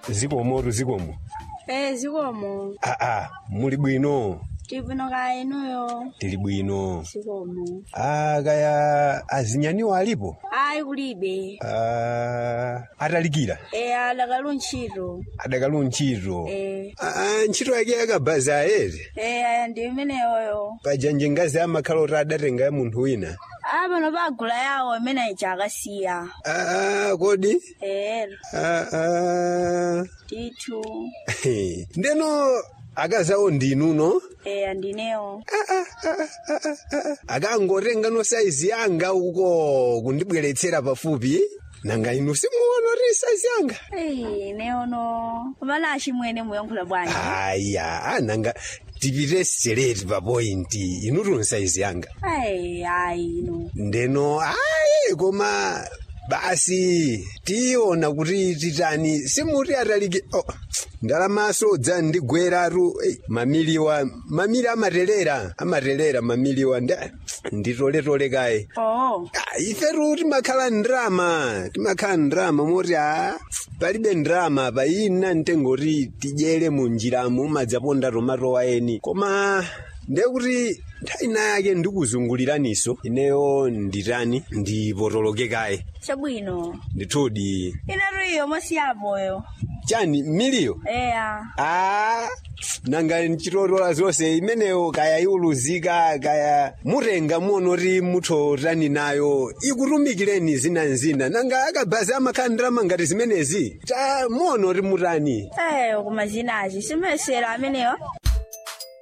zikomotu zikomo Eh, zikomo. aa muli bwino Tibwino kaya inuyo. tili bwino Zikomo. ah kaya azinyaniwo alipo Ayi kulibe. ah atalikira Eh, alakalu ntchito. adakalu ntchito Eh. ah ntchito yake yakabhaza ere Eh, aya ndi imeneyoyo. pajanje ngazi amakhala oti adatenga ya munthu wina Apano pagula yawo imene ichakasiya. ah kodi Eh, ah ah ndithu. ndeno akazawo ndinuno Eh, andinewo. akangotenga no saizi yanga uko kundibweretsera pafupi nanga inu simuona ri saizi yanga Eh, neono. Kumana achimwene muyankhula bwanji. aya ananga tipite straight pa point inu tuni saizi yanga Ayi, ayi ino. ndeno ayi koma basi tiona kuti titani simuti atalike oh, ndalamaso dza ndigweratu hey, mamiliwa mamili amatelera amatelera mamiliwa nda nditoletole kaye Oh. Ah, ifetu timakhala ndrama timakhala ndrama moti a palibe ndrama pa ina ntengoti tidyere mu njiramo madzaponda tomatowa eni koma ndekuti nthawi ina yake ndikuzunguliraniso ineyo nditani ndipotoloke kaye Chabwino. ndithudi Inatu iyo mosiyapoyo. chani miliyo Eya. Ah, nanga nchitotola zonse imeneyo kaya iuluzika kaya mutenga muonoti muthotani nayo ikutumikireni zinanzina nanga akabhazi amakhandira ngati zimenezi ta muonoti mutani Eh, kumazinazi simesera ameneyo.